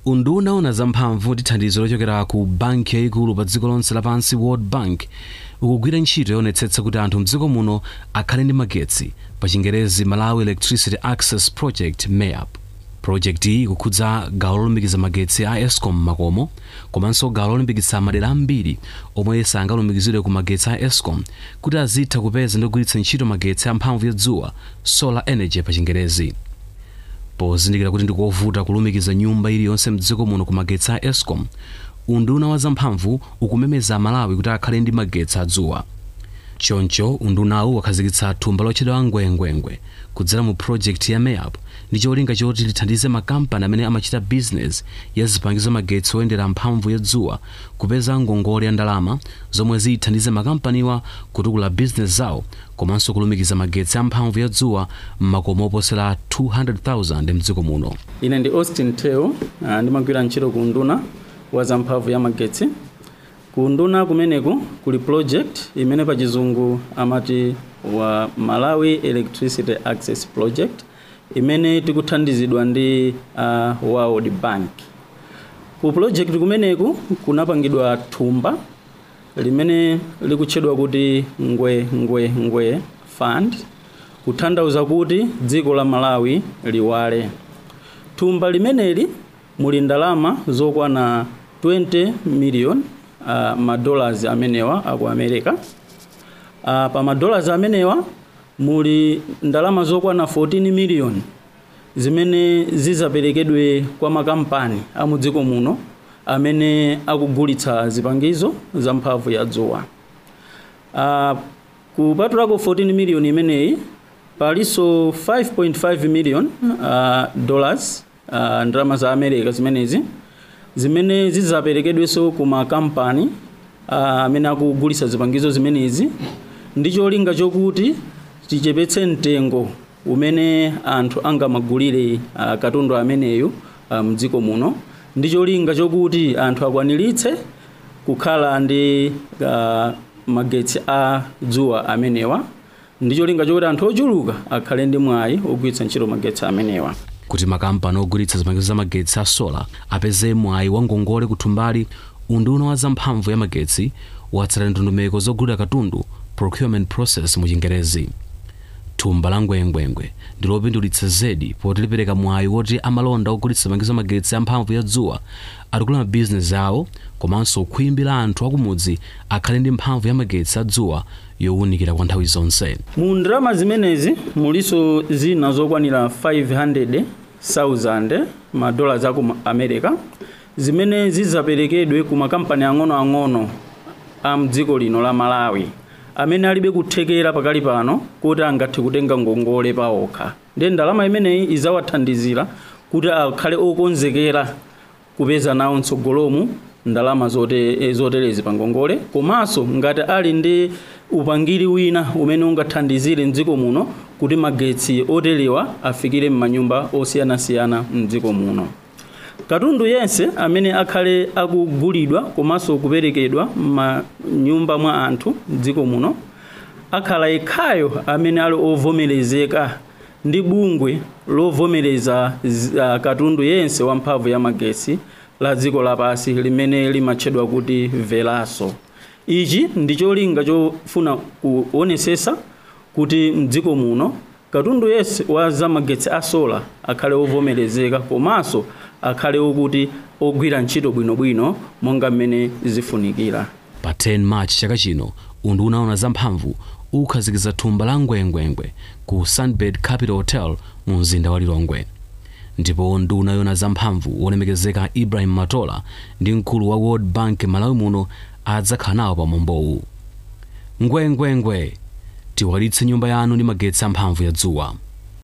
unduna una zamphamvu ndi thandizo lochokera ku banki yayikulu pa dziko lonse lapansi world bank ukugwira ntchito yoonetsetsa kuti anthu mdziko muno akhale ndi magetsi pa chingerezi malawi electricity access project mayap project iyi ikukhudza gawo lolumikiza magetsi a escom makomo komanso gawo lolumikiza madera ambiri omwe sangalumikizidwe ku magetsi a escom kuti azitha kupeza ndi kugwiritsa ntchito magetsi a mphamvu yadzuwa solar energy pa chingerezi pozindikira kuti ndikovuta kulumikiza nyumba iliyonse mdziko muno ku magetsi a escom unduna wa zamphamvu ukumemeza amalawi kuti akhale ndi magetsi adzuwa choncho undunawu wakhazikitsa thumba lotchedwa ngwengwengwe kudzera mu project ya mayap ndi cholinga choti lithandize makampani amene amachita bizinesi ya zipangizo magetsi oyendera mphamvu yadzuwa kupeza ngongole ya ndalama zomwe zithandize makampaniwa kutukula bizinesi zawo komanso kulumikiza magetsi a mphamvu yadzuwa m'makomo oposera 200,000 mdziko muno ine ndi austin teo ah, ndimagwira ntchito ku unduna wa zamphamvu ya magetsi ku unduna kumeneku kuli project imene pa chizungu amati wa malawi electricity access project imene tikuthandizidwa ndi uh, world bank ku project kumeneku kunapangidwa thumba limene likutchedwa kuti ngwe ngwe ngwe fund kutanthauza kuti dziko la malawi liwale thumba limeneli muli ndalama zokwana 20 million uh, madollars amenewa aku america uh, pa madollars amenewa muli ndalama zokwana 14 million zimene zizaperekedwe kwa makampani a mu dziko muno amene akugulitsa zipangizo za mphamvu ya dzuwa uh, kupatulako 14 million imeneyi palinso 5.5 million uh, dollars uh, ndalama za america zimenezi zimene zizaperekedwenso ku makampani uh, amene akugulitsa zipangizo zimenezi ndi cholinga chokuti tichepetse mtengo umene anthu angamagulire uh, katundu ameneyu uh, mdziko muno ndi cholinga chokuti anthu akwaniritse kukhala ndi uh, magetsi a dzuwa amenewa ndi cholinga chokuti anthu ochuluka akhale ndi mwayi ogwiritsa ntchito magetsi amenewa kuti makampani ogulitsa zipangizo za magetsi a sola apeze mwayi wa ngongole kuthumbali unduna wa zamphamvu ya magetsi watsala ndondomeko zogulira katundu procurement process mu chingerezi thumba la ngwengwengwe ndi lopindulitsa zedi poti lipereka mwayi woti amalonda ogulitsa zipangizo za magetsi a mphamvu ya dzuwa atukula mabizinesi awo komanso khwimbi la anthu akumudzi akhale ndi mphamvu ya magetsi a dzuwa yowunikira kwa nthawi zonse mu ndalama zimenezi muliso zina zokwanira 500,000 madollars aku america zimene zizaperekedwe ku makampani ang'onoang'ono a mdziko lino la malawi amene alibe kuthekera pakali pano kuti angathe kutenga ngongole paokha ndiye ndalama imeneyi izawathandizira kuti akhale okonzekera kupeza nawo mtsogolomu ndalama zote, zoterezi pa ngongole komanso ngati ali ndi upangiri wina umene ungathandizire mdziko muno kuti magetsi oterewa afikire m'manyumba osiyanasiyana mdziko muno katundu yense amene akhale akugulidwa komanso kuperekedwa m'manyumba mwa anthu mdziko muno akhala yekhayo amene ali ovomerezeka ndi bungwe lovomereza uh, katundu yense wa mphamvu ya magetsi la dziko lapansi limene limatchedwa kuti velaso ichi ndi cholinga chofuna kuonesesa kuti mdziko muno katundu yense wa zamagetsi a sola akhale ovomerezeka komanso akhale okuti ogwira ntchito bwinobwino monga mmene zifunikira pa 10 march chaka chino unduna wa zamphamvu ukhazikitsa thumba la ngwengwengwe ku sunbed capital hotel mu mzinda wa lilongwe ndipo nduna yona zamphamvu wolemekezeka ibrahim matola ndi mkulu wa world bank malawi muno adzakhala nawo pa mwambowu ngwengwengwe tiwalitse nyumba yanu ndi magetsi amphamvu ya dzuwa